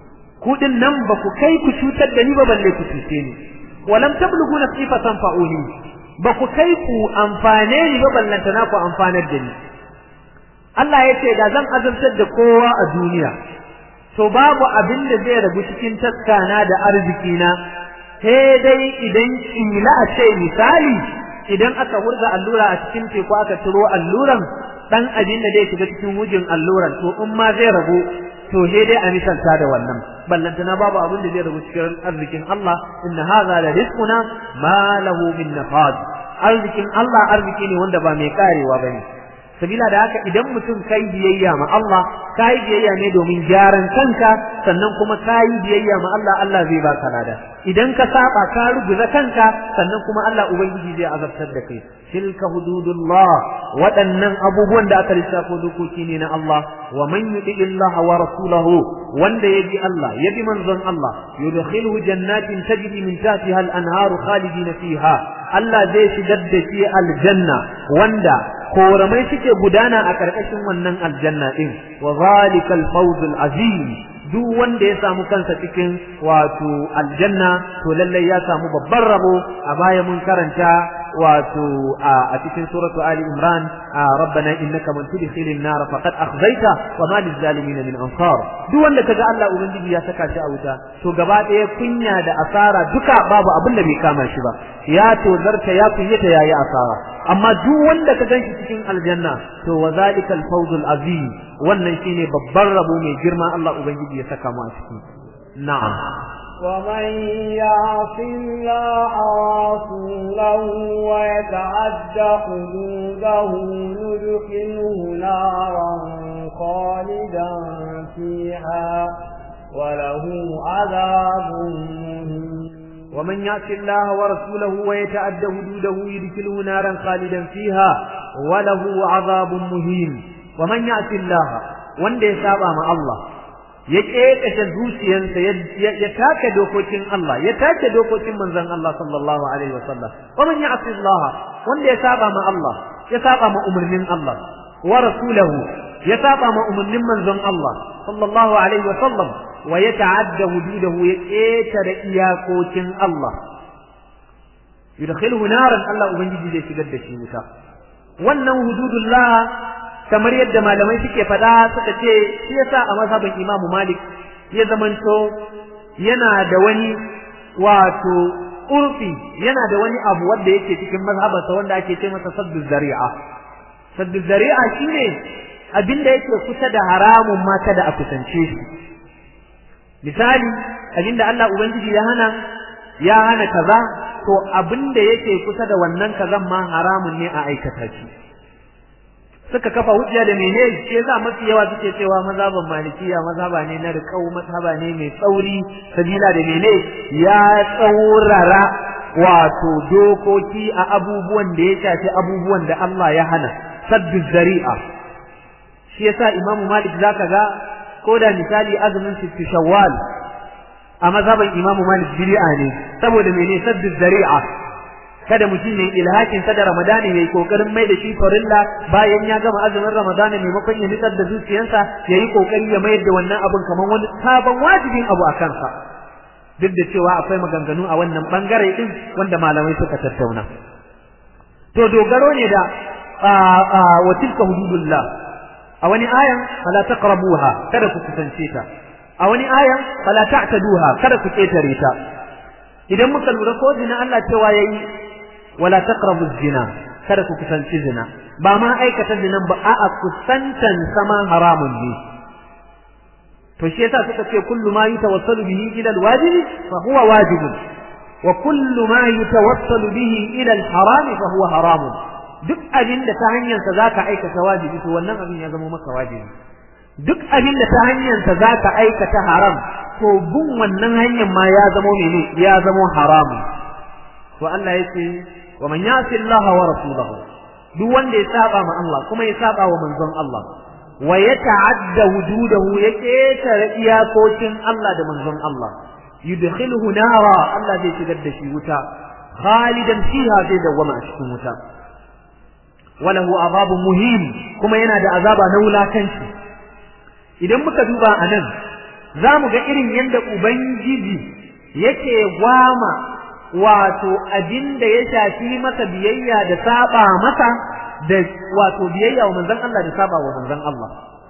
Speaker 1: ku din nan ba ku kai ku cutar da ni ba balle ku cuce ni wa lam tablughu nafsi fatanfa'uni ba ku kai ku amfane ni ba ballanta na ku amfanar da ni Allah ya ce da zan azabtar da kowa a duniya to babu abin da zai rabu cikin taskana da arzikina sai dai idan kila a ce misali idan aka wurga allura a cikin teku aka turo alluran dan abin da zai shiga cikin wujin alluran to in ma zai rabu to sai dai a misalta da wannan ballantana babu abin da zai rabu cikin arzikin Allah inna hadha la rizquna ma lahu min nafad arzikin Allah arziki ne wanda ba mai karewa bane sabila da haka idan mutum kai biyayya ma Allah kai biyayya ne domin gyaran kanka sannan kuma kai biyayya ma Allah Allah zai baka lada idan ka saba ka rubuta kanka sannan kuma Allah ubangiji zai azabtar da kai tilka hududullah waɗannan abubuwan da aka lissafo dokoki ne na Allah wa man yuti Allah wa rasulahu wanda yabi Allah yabi manzon Allah yudkhiluhu jannatin tajri min tahtiha al-anharu khalidina fiha Allah zai shigar da shi aljanna wanda koramai suke gudana a ƙarƙashin wannan aljanna ɗin wa zalika al-fawz al-azim duk wanda ya samu kansa cikin wato aljanna to lallai ya samu babban rabo a baya mun karanta wato a cikin suratu ali imran rabbana innaka man tudkhilin nar faqad akhzaita wa ma lizalimin min ansar duk wanda kaga Allah ubangiji ya saka shi a wuta to gaba ɗaya kunya da asara duka babu abin da bai kama shi ba ya tozarta ya kunyata yayi asara amma duk wanda ka ganshi cikin aljanna to wa zalika al-fawz al-azim wannan shine babban rabo mai girma Allah ubangiji ya saka mu a ciki na'am
Speaker 2: ومن يعص الله ورسوله ويتعد حدوده ندخله نارا خالدا فيها وله عذاب مهين
Speaker 1: ومن يعص الله ورسوله ويتعد حدوده يدخله نارا خالدا فيها وله عذاب مهين ومن يعص الله wanda ya saba ma Allah ya kekashe zuciyarsa ya take dokokin Allah ya take dokokin manzon Allah sallallahu alaihi wasallam wa man ya'si Allah wanda ya saba ma Allah ya saba ma umarnin Allah wa rasulahu ya saba ma umarnin manzon Allah sallallahu alaihi wasallam wa ya ta'adda hududahu ya ƙetare iyakokin Allah yudkhiluhu naran Allah ubangiji zai shigar da shi wuta wannan hududullah kamar yadda malamai suke faɗa suka ce shi yasa a mazhabin Imam Malik ya zamanto yana da wani wato urfi yana da wani abu wanda yake cikin mazhabansa wanda ake ce masa saddu zari'a saddu zari'a shine abinda yake kusa da haramun ma kada a kusance shi misali abinda Allah ubangiji ya hana ya hana kaza to abinda yake kusa da wannan kazan ma haramun ne a aikata shi suka kafa hujja da mene shi yasa mafi yawa suke cewa mazhaban malikiya mazhaba ne na riƙau mazhaba ne mai tsauri sabila da mene ya tsaurara wato dokoki a abubuwan da ya shafi abubuwan da Allah ya hana saddu zari'a shi yasa imamu malik zaka ga ko da misali azumin sittu shawwal a mazhaban Imam Malik bid'a ne saboda mene saddu zari'a kada mutum ne ilhakin sa da Ramadani yayi kokarin mai da shi farilla bayan ya gama azumin Ramadani maimakon ya nitsar da zuciyarsa yayi kokari ya mayar da wannan abun kamar wani sabon wajibin abu a kansa duk da cewa akwai maganganu a wannan bangare din wanda malamai suka tattauna to dogaro ne da wa tilka hududullah a wani ayan fala taqrabuha kada ku kusance ta a wani ayan fala ta'taduha kada ku ketare ta idan muka lura ko zina Allah cewa yayi wala taqrabu zina kada ku kusanci zina ba ma aikata zinan ba a'a kusantan sama haramun ne to shi yasa suka ce kullu ma yutawassalu bihi ila alwajibi fa huwa wajibun wa kullu ma yutawassalu bihi ila alharam fa huwa haramun duk abin da ta hanyarsa za ka aikata wajibi to wannan abin ya zama maka wajibi duk abin da ta hanyarsa za ka aikata haram to bin wannan hanyar ma ya zama mene ya zama haramu to Allah ya ce wa man yasi Allah wa rasulahu duk wanda ya saba ma Allah kuma ya saba wa manzon Allah wa ya ta'adda wujudahu ya ketare iyakokin Allah da manzon Allah yudkhiluhu nara Allah zai shigar da shi wuta khalidan fiha zai dawwama a cikin wuta walahu azabun muhim kuma yana da azaba na wulakanci idan muka duba anan zamu ga irin yanda ubangiji yake gwama wato abin da ya shafi masa biyayya da saba masa da wato biyayya wa manzon Allah da saba wa manzon Allah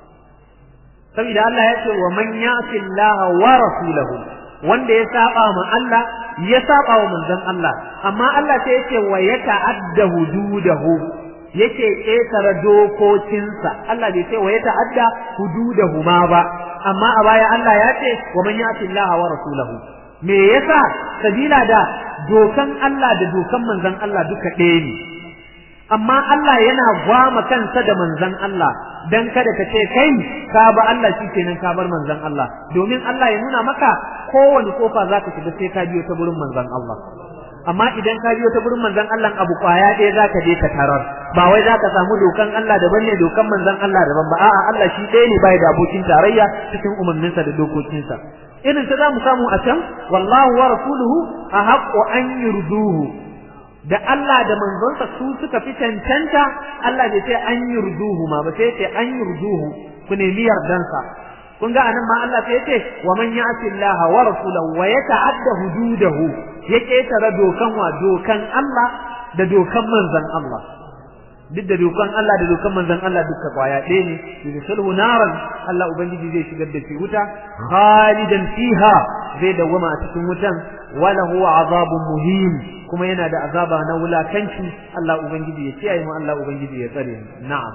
Speaker 1: saboda Allah ya ce wa man ya'si Allah wa rasulahu wanda ya saba ma Allah ya saba wa manzon Allah amma Allah sai ya ce wa yata'adda hududahu yake ƙetare dokokinsa Allah bai ce wa ya ta'adda hududahuma ba amma a baya Allah ya ce wa man ya'ti Allah wa rasulahu me yasa sabila da dokan Allah da dokan manzon Allah duka ɗaya ne amma Allah yana gwama kansa da manzon Allah dan kada ka ce kai ka ba Allah shikenan ka bar manzon Allah domin Allah ya nuna maka kowane kofa zaka shiga sai ka biyo ta gurin manzon Allah amma idan ka biyo ta gurin manzon Allah abu kwaya ɗaya zaka je ka tarar ba wai zaka samu dokan Allah daban ne dokan manzon Allah daban ba a'a Allah shi ɗaya ne bai da abokin tarayya cikin umarninsa da dokokinsa irin ta zamu samu a can wallahu wa rasuluhu ahaqqu an yurduhu da Allah da manzonsa su suka fi cancanta Allah bai sai an yurduhu ma ba sai ce an yurduhu ku nemi yardansa kun ga anan ma Allah sai ce wa man ya'ti Allah wa rasulahu wa yata'adda hududahu ya ketare dokan wa dokan Allah da dokan manzon Allah duk da dokan Allah da dokan manzon Allah duka kwaya ɗaya ne yudkhilhu naran Allah ubangiji zai shigar da shi wuta khalidan fiha zai dawwama a cikin wutan wala huwa azabun muhim kuma yana da azaba na wulakanci Allah ubangiji ya kiyaye mu Allah ubangiji ya tsare mu na'am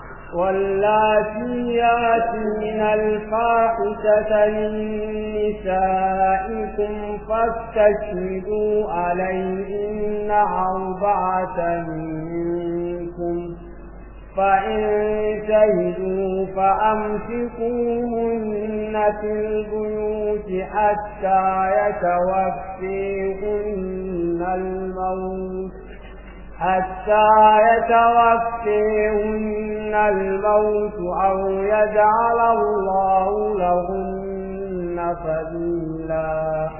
Speaker 2: واللاتي ياتين الفاحشة من نسائكم فاستشهدوا عليهن أربعة منكم فإن شهدوا فأمسكوهن في البيوت حتى يتوفيهن الموت حتى يتوفيهن الموت أو يجعل الله لهن سبيلا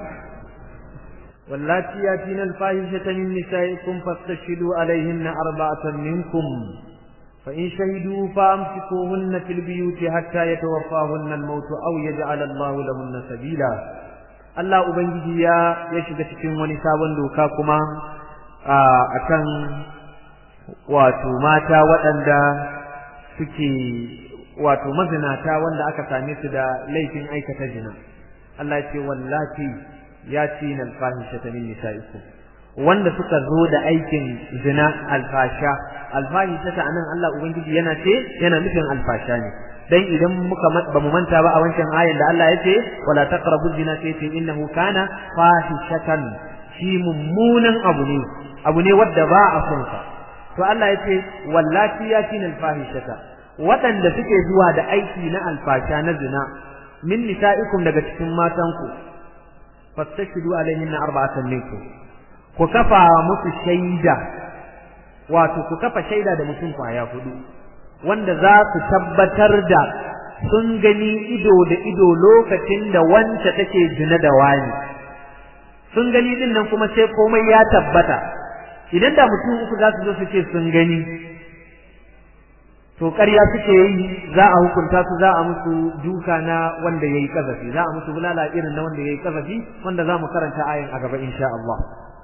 Speaker 1: واللاتي ياتين الفاحشة من نسائكم فاستشهدوا عليهن أربعة منكم فإن شهدوا فأمسكوهن في البيوت حتى يتوفاهن الموت أو يجعل الله لهن سبيلا Allah Ubangiji ya ya shiga cikin wani sabon doka kuma a kan wato mata waɗanda suke wato mazinata wanda aka same su da laifin aikata zina Allah ya ce wallati ya ci na alfahisha ta min nisa'ikum wanda suka zo da aikin zina alfasha alfahisha ta anan Allah ubangiji yana ce yana nufin alfasha ne dan idan muka ba mu manta ba a wancan ayan da Allah ya ce wala taqrabu zina sai ce innahu kana fahishatan shi mummunan abu ne abu ne wadda ba a son sa to Allah ya ce wallati yatin alfahishata waɗanda suke zuwa da aiki na alfasha na zina min nisa'ikum daga cikin matanku fastashidu alaihinna arba'atan minkum ku kafa musu shaida wato ku kafa shaida da mutum kwaya hudu wanda za su tabbatar da sun gani ido da ido lokacin da wance take zina da wani sun gani din nan kuma sai komai ya tabbata idan da mutum uku za su zo su ce sun gani to ƙarya suke yi za a hukunta su za a musu duka na wanda yayi kazafi za a musu bulala irin na wanda yayi kazafi wanda za mu karanta ayin a gaba insha Allah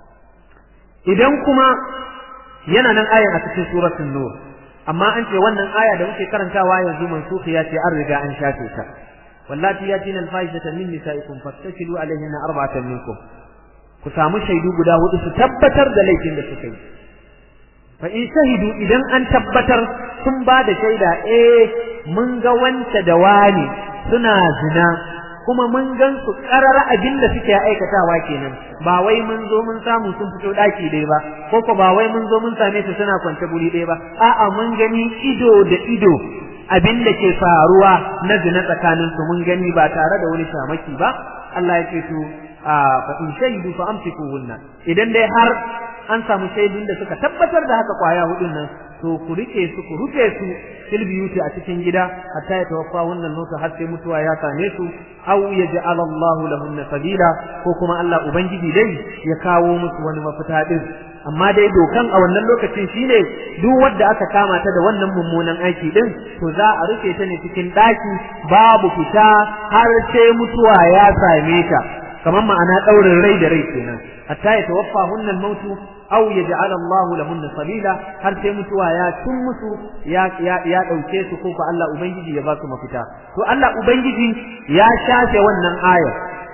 Speaker 1: idan kuma yana nan ayin a cikin suratul nur amma an ce wannan aya da muke karantawa yanzu mansukhi ya ce an riga an shafe ta wallati yatina al-fahishata min nisaikum fastashidu alaihinna arba'atan minkum ku samu shaidu guda hudu su tabbatar da laifin da suka yi fa in shahidu idan an tabbatar sun ba da shaida eh mun ga wance da wani suna zina kuma mun gan su karara abin da suke aikatawa kenan ba wai mun zo mun samu sun fito daki dai ba ko ko ba wai mun zo mun same su suna kwance guri dai ba a'a mun gani ido da ido abin da ke faruwa na zina tsakanin su mun gani ba tare da wani shamaki ba Allah ya ce to fa in shahidu fa amsikuhunna idan dai har an samu shaidun da suka tabbatar da haka kwaya hudun nan to ku rike su ku rufe su fil biyuti a cikin gida hatta ya tawaffa wannan nota har sai mutuwa ya same su aw yaj'al Allahu lahunna sabila ko kuma Allah ubangiji dai ya kawo musu wani mafita din amma dai dokan a wannan lokacin shine duk wanda aka kama ta da wannan mummunan aiki din to za a rufe ta ne cikin daki babu fita har sai mutuwa ya same ta kamar ma'ana daurin rai da rai kenan hatta ya tawaffa hunnan mautu aw yaj'al Allahu lahunna sabila har sai mutuwa ya tun musu ya ya ya dauke su ko fa Allah ubangiji ya ba su mafita to Allah ubangiji ya shafe wannan ayar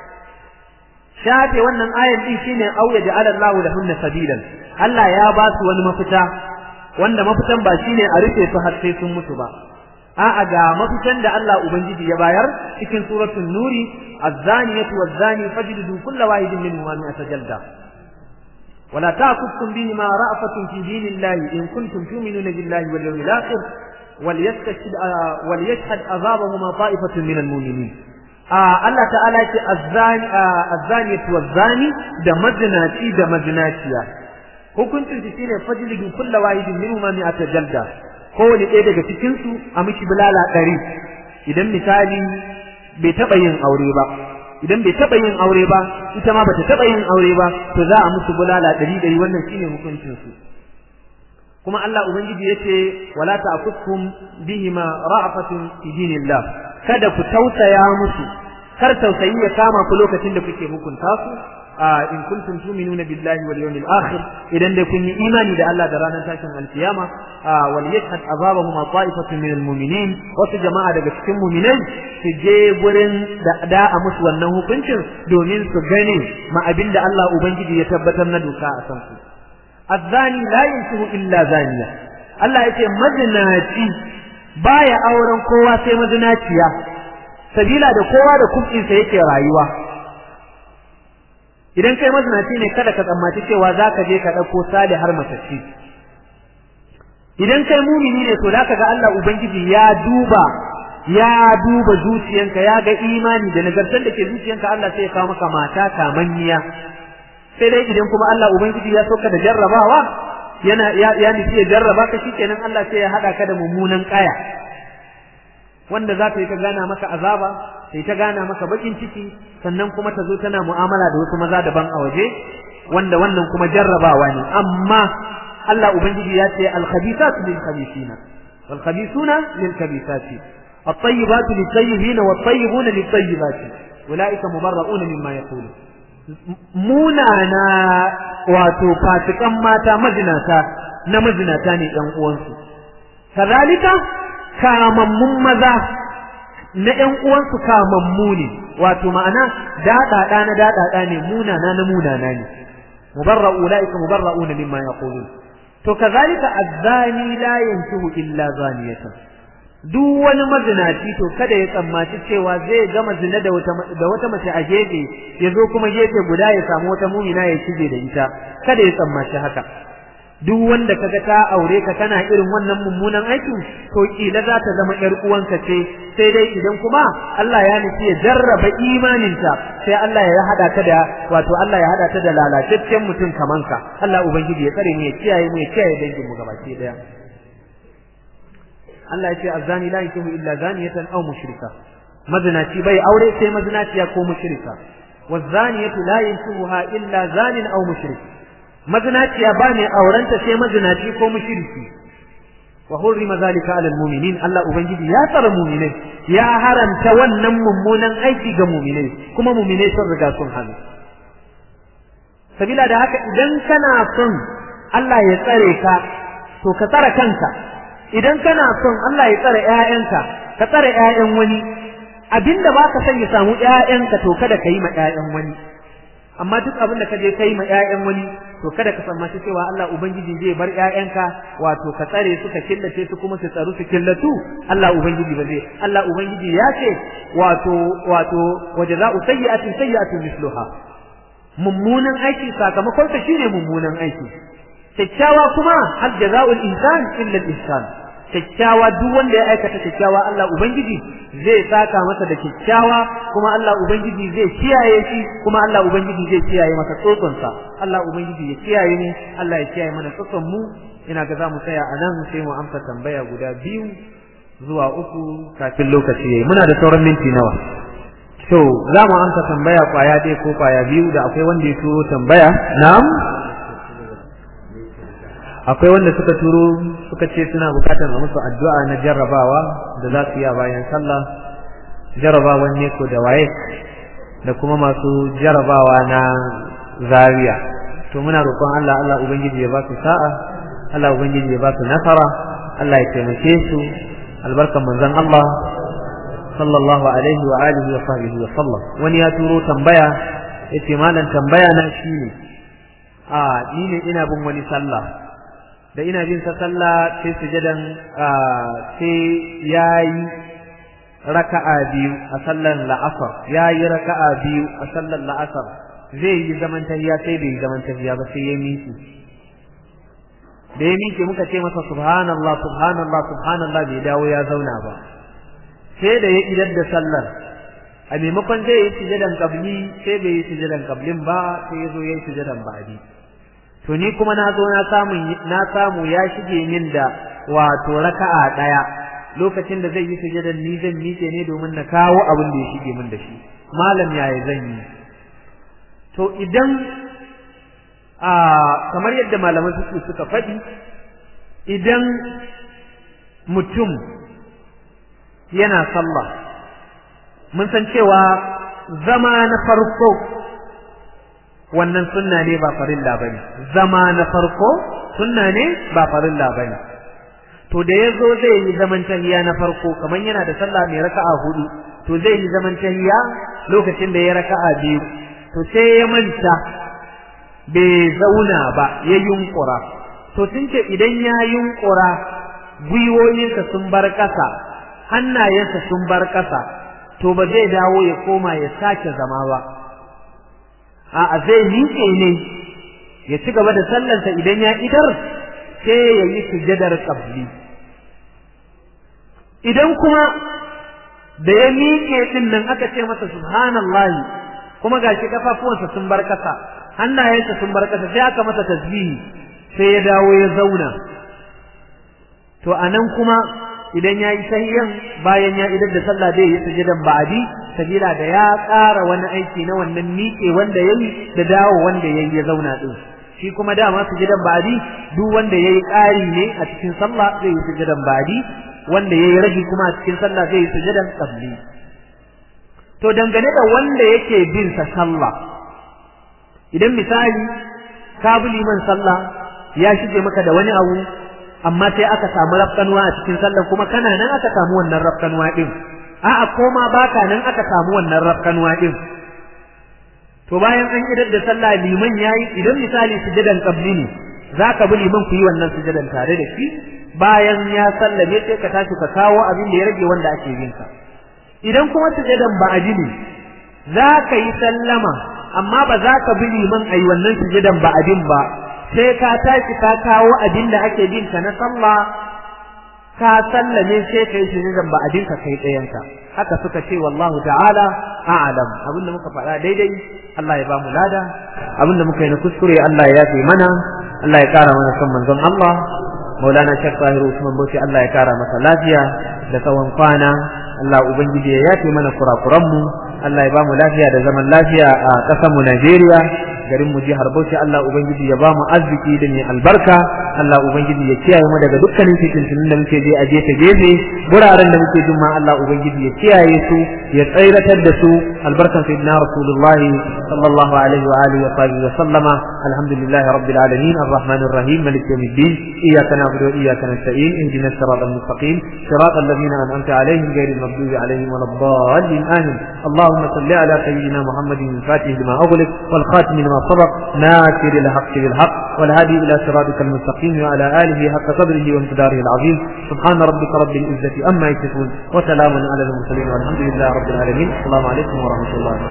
Speaker 1: shafe wannan ayar din shine aw yaj'al Allahu lahunna sabilan Allah ya ba su wani mafita wanda mafitan ba shine a rufe su har sai sun mutu ba a'a ga mafitan da Allah ubangiji ya bayar cikin suratul nuri az-zaniyatu waz-zani fajlidu kulla wahidin minhum mi'ata jalda ولا تأخذكم بهما رأفة في دين الله إن كنتم تؤمنون بالله واليوم الآخر وليستشهد وليشهد عذابهما طائفة من المؤمنين Allah ta'ala ce azzani wazzani da mazinaci da mazinaciya hukuncin shi shine fajlidu kullu wahidin minhuma mi'ata jalda kowane ɗaya daga cikin su a miki bulala ɗari idan misali bai taɓa yin aure ba idan bai taɓa yin aure ba ita ma bata taɓa yin aure ba to za a musu bulala ɗari ɗari wannan shine hukuncin su kuma Allah ubangiji yace wala ta'khudkum bihima ra'fatun fi dinillah kada ku tausaya musu kar tausayi ya kama ku lokacin da kuke hukunta su in kuntum tu'minuna billahi wal yawmil akhir idan dai kun yi imani da Allah da ranar tashin alkiyama wal yashhad azabahum ta'ifatun minal mu'minin wasu jama'a daga cikin mu'minai su je gurin da da a musu wannan hukuncin domin su gane ma abinda Allah ubangiji ya tabbatar na doka a san su azzani la yankihu illa zaniya Allah yace mazinaci baya auren kowa sai mazinaciya sabila da kowa da kuɗinsa yake rayuwa idan kai mazinaci ne kada ka tsammaci cewa za ka je ka ɗauko sali har matacci idan kai mumini ne to zaka ga Allah ubangiji ya duba ya duba zuciyanka ya ga imani da nagartar da ke zuciyanka Allah sai ya kawo maka mata kamanniya sai dai idan kuma Allah ubangiji ya soka da jarrabawa yana ya, ya nufi ya jarraba ka shikenan Allah sai ya hada ka da mummunan kaya wanda za ta yi ta gana maka azaba sai ta gana maka bakin ciki sannan kuma ta zo tana mu'amala da wasu maza daban a waje wanda wannan kuma jarrabawa ne amma Allah ubangiji ya ce al-khabithatu lil-khabithina wal-khabithuna lil-khabithati at-tayyibatu lit-tayyibina wat-tayyibuna lit-tayyibati ulaika mubarra'una mimma yaqulu munana wato fasikan mata mazinata na mazinata ne ɗan uwansu kazalika kamammun maza na ƴan uwansu kamammu ne wato ma'ana daɗaɗa na daɗaɗa ne munana na munana ne mubarra'u ulaika mubarra'una mimma yaqulun to kazalika azzani la yankihu illa zaniyatan duk wani mazinaci to kada ya tsammaci cewa zai gama zina da wata da wata mace a gefe ya zo kuma gefe guda ya samu wata mumina ya cije da ita kada ya tsammaci haka duk wanda kaga ta aure ka kana irin wannan mummunan aikin to kila za ta zama yar uwanka ce sai dai idan kuma Allah ya nufi ya jarraba imaninta sai Allah ya hada ta da wato Allah ya hada ta da lalataccen mutum kaman ka Allah ubangiji ya tsare mu ya kiyaye mu ya kiyaye dangin mu gabaki daya Allah ya ce azzani la yankihu illa zaniyatan aw mushrika mazinaci bai aure sai mazinaciya ko mushrika wazaniyatu la yankihuha illa zanin aw mushrik mazinaciya ba ne aurenta sai mazinaci ko mushriki wa hurrima zalika ala almu'minin Allah ubangiji ya tsara mu'minai ya haramta wannan mummunan aiki ga mu'minai kuma mu'minai sun riga sun hana sabila da haka idan kana son Allah ya tsare ka to ka tsara kanka idan kana son Allah ya tsare ƴaƴanka ka tsare ƴaƴan wani abinda baka son ya samu ƴaƴanka to kada ka yi ma ƴaƴan wani amma duk abin da ka je kai ma ƴaƴan wani to kada ka tsammaci cewa Allah ubangiji zai bar ƴaƴanka wato ka tsare su ka killace su kuma su tsaru su killatu Allah ubangiji ba zai Allah ubangiji ya ce wato wato wajaza'u sayyi'atin sayyi'atun misluha mummunan aiki sakamakon sa shine mummunan aiki kyakkyawa kuma hal jaza'ul insan illa al-ihsan kyakkyawa duk wanda ya aikata kyakkyawa Allah ubangiji zai saka masa da kyakkyawa kuma Allah ubangiji zai kiyaye shi kuma Allah ubangiji zai kiyaye masa tsotsonsa Allah ubangiji ya kiyaye ni Allah ya kiyaye mana tsotson mu ina ga za mu tsaya a nan sai mu amsa tambaya guda biyu zuwa uku kafin lokaci yayi muna da sauran minti nawa to za mu amsa tambaya kwaya ɗaya ko kwaya biyu da akwai wanda ya turo tambaya na'am akwai wanda suka turo suka ce suna bukatar a musu addu'a na jarrabawa da za su yi a bayan sallah jarrabawan ne ko da waye da kuma masu jarrabawa na zariya to muna roƙon Allah Allah ubangiji ya ba su sa'a Allah ubangiji ya ba su nasara Allah ya taimake su albarkan manzon Allah sallallahu alaihi wa alihi wa sahbihi wa sallam wani ya turo tambaya yace malam tambaya na shine a ni ne ina bin wani sallah da ina bin sa sallah sai sujadan sai yayi raka'a biyu a sallar la'asar yayi raka'a biyu a sallar la'asar zai yi zaman tahiya sai bai yi zaman tahiya ba sai ya miki da ya miki muka ce masa subhanallah subhanallah subhanallah bai dawo ya zauna ba sai da ya idar da sallar a maimakon zai yi sujadan kabli sai bai yi sujadan kablin ba sai ya zo ya yi sujadan ba'di to ni kuma na zo na samu na samu ya shige min da wato raka'a daya lokacin da zai yi sujudan ni zan miƙe ne domin na kawo abin da ya shige min da shi malam yaya zan yi to idan a kamar yadda malaman suke suka faɗi idan mutum yana sallah mun san cewa zama na farko wannan sunna ne ba farilla bane zama na farko sunna ne ba farilla bane to da yazo zai yi zaman tahiya na farko kaman yana da sallah mai raka'a hudu to zai yi zaman tahiya lokacin da ya raka'a biyu to sai ya manta bai zauna ba ya yunkura to sun ce idan ya yunkura gwiwoyinsa sun bar ƙasa hannayensa sun bar ƙasa to ba zai dawo ya koma ya sake zama ba a'a zai miƙe ne ya ci gaba da sallansa idan ya idar sai ya yi sujadar qabli idan kuma da ya miƙe din nan aka ce masa subhanallahi kuma gashi kafafuwansa sun bar kasa hannayensa sun bar kasa sai aka masa tasbihi sai ya dawo ya zauna to anan kuma idan ya yi sahiyan bayan ya idar da sallah zai yi sujudan ba'adi sabila da ya ƙara wani aiki na wannan miƙe wanda ya yi da dawo wanda ya yi ya zauna din shi kuma dama sujudan ba'adi duk wanda ya yi ƙari ne a cikin sallah zai yi sujudan ba'adi wanda ya yi ragi kuma a cikin sallah zai yi sujudan qabli to dangane da wanda yake bin sa sallah idan misali ka bi liman sallah ya shige maka da wani abu amma sai aka samu rafkanuwa a cikin sallar kuma kana nan aka samu wannan rafkanuwa din a'a koma baka nan aka samu wannan rafkanuwa din to bayan an idar da sallah liman yayi idan misali sujudan qabli ne zaka bi liman ku yi wannan sujudan tare da shi bayan ya sallame sai ka tashi ka kawo abin da ya rage wanda ake yin ka idan kuma sujudan ba'adi ne zaka yi sallama amma ba za ka bi liman ayi wannan sujudan ba'adin ba sai ka tashi ka kawo abin da ake bin ka na sallah ka sallame sai kai shi zan ba abin ka kai ɗayanka haka suka ce wallahu ta'ala a'lam abinda muka faɗa daidai Allah ya ba mu lada abinda muka yi na kuskure Allah ya yafe mana Allah ya ƙara mana son manzon Allah Maulana Sheikh Tahiru Usman Bauchi Allah ya ƙara masa lafiya da tsawon kwana Allah ubangiji ya yafe mana kurakuran mu Allah ya ba mu lafiya da zaman lafiya a ƙasar mu Najeriya garin mu jihar Bauchi Allah ubangiji ya ba mu arziki da mai albarka Allah ubangiji ya kiyaye mu daga dukkanin fitintunin da muke je a gefe gefe guraren da muke jin ma Allah ubangiji ya kiyaye su ya tsairatar da su albarkan sayyidina Rasulullah sallallahu alaihi wa alihi wa sahbihi wa sallama alhamdulillahi rabbil alamin arrahmanir rahim malik yawmiddin iyyaka na'budu wa iyyaka nasta'in ihdinas siratal mustaqim siratal ladzina an'amta alaihim ghayril maghdubi alaihim waladdallin amin اللهم صل على سيدنا محمد الفاتح لما أغلق والخاتم لما سبق ناصر الحق بالحق والهادي إلى صراطك المستقيم وعلى آله حق قدره وامتداره العظيم سبحان ربك رب العزة أما يصفون وسلام على المرسلين والحمد لله رب العالمين السلام عليكم ورحمة الله